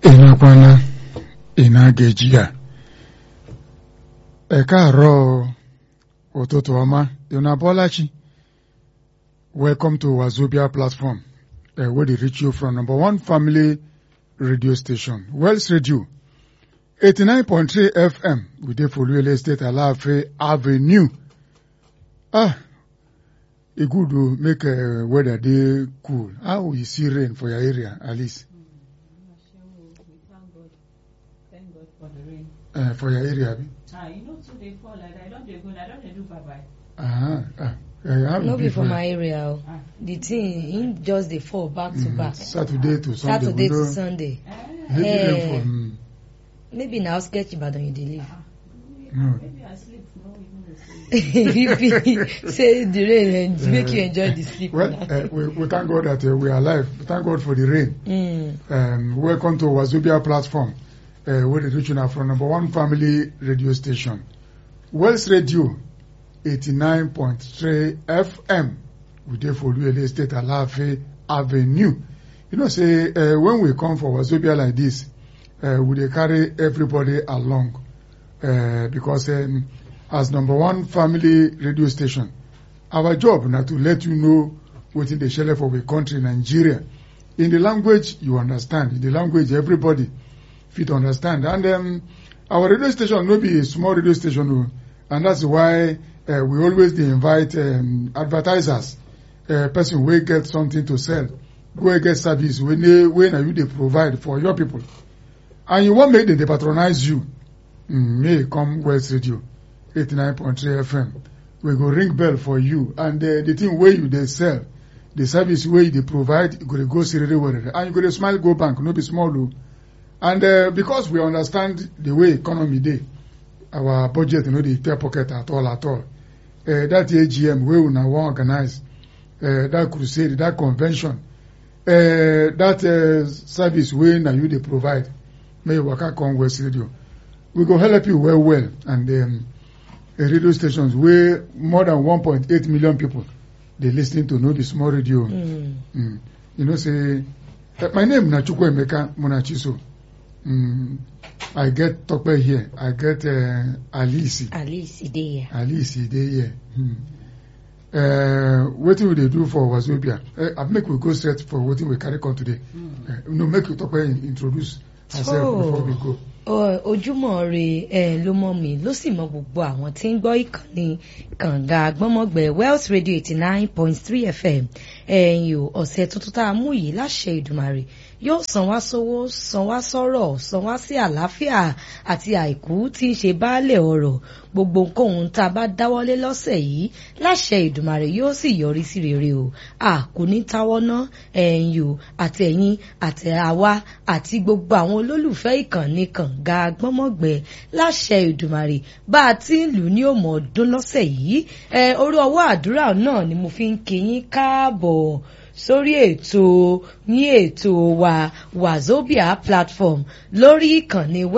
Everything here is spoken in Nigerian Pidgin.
ịnakwana ị na-aga-eji ya ẹ káàárọ̀ ụtụtụ ọma una bọlachi welcome to wazobia platform uh, wey dey reach you from number one family radio station wells radio eighty-nine point three fm we dey for Oluwole Estate Alaafin avenue ah e good o make uh, weather dey cool how you see rain for your area at least uh, for your area abi. ah you know too dey fall like that i don dey go i don dey do bye bye. Uh-huh. Uh, uh, how no e be for for my area o Ah. the thing him just dey fall back to Mhm. back Saturday to Sunday. saturday we to no- sunday heavy rain Eh. for, mm, maybe na outskirt ibadan you dey live No. maybe i sleep no even dey sleep. if you say the rain en- make you enjoy the sleep well, na. uh, we, we thank God that uh, we are alive. We thank God for the rain. Mm. Um, welcome to Wazobia platform, uh, where the reaching out from number one family radio station, Wells Radio, 89.3 FM. We dey for Oluwole Estate Alaafin Avenue. You know, say uh, when we come for Wazobia like this, uh, we dey carry everybody along uh, because um, as number one family radio station, our job na to let you know wetin dey shele for we country Nigeria in the language you understand in the language everybody fit understand and um, our radio station no be a small radio station o and that's why uh, we always dey invite um, advertisers uh, person wey get something to sell wey get service wey ne wey na you dey provide for your people and you wan make dem dey patronize you mm, may you come West Radio eighty-nine point three FM we go ring bell for you and uh, the thing wey you dey sell the service wey you dey provide you go dey go siriri werere and you go dey smile go bank no be small o and uh, because we understand the way economy dey our budget no dey tear pocket at all at all uh, that AGM wey una wan organize uh, that crusade that convention uh, that uh, service wey na you dey provide may you waka come West Radio we go help you well well and um, uh, radio stations wey more than one point eight million people dey lis ten to no be small radio. Mm. Mm. You know, say, uh, my name na Chukwuemeka Munachiso. Mm. I get Tope here. I get uh, Alice. at least e dey here Alice dey here. Mm. Uh, wetin we dey do for Wazobia? Uh, make we go straight for wetin we carry come today. Uh, no, make you Tope introduce herself Oh. before we go. Ọ- ojúmọ́ re ẹ ló mọ́ mi ló sì mọ gbogbo àwọn tí ń gbọ́ ìkànnì kànga gbọ́mọgbẹ́ Wells Radio eighty nine point three FM ẹ̀yìn o ọ̀sẹ̀ tuntun tá a mú yìí láṣẹ Ìdùmarè yóò san wá sówó san wá sọ́rọ̀ san wá sí àlàáfíà àti àìkú tí ń ṣe baálẹ̀ ọrọ̀ gbogbo nǹkan ohun tá a bá dáwọ́lé lọ́sẹ̀ yìí láṣẹ Ìdùmarè yóò sì yọrí sí rere o a kò ní táwọ́ ná ẹ̀yìn o àtẹ̀yìn àtẹ àwa àti gbogbo àwọn olólùfẹ́ ìkànnì kànga gbọ́mọ̀gbẹ́ láṣẹ Ìdùmarè bá a ti ń lù ní òmò ọdún lọ́sẹ̀ yìí ẹ orí ọwọ́ àdúrà náà ni mo fi ń kí yín káàbọ̀ sórí ètò ní ètò wa Wazobia platform lórí ìkànnì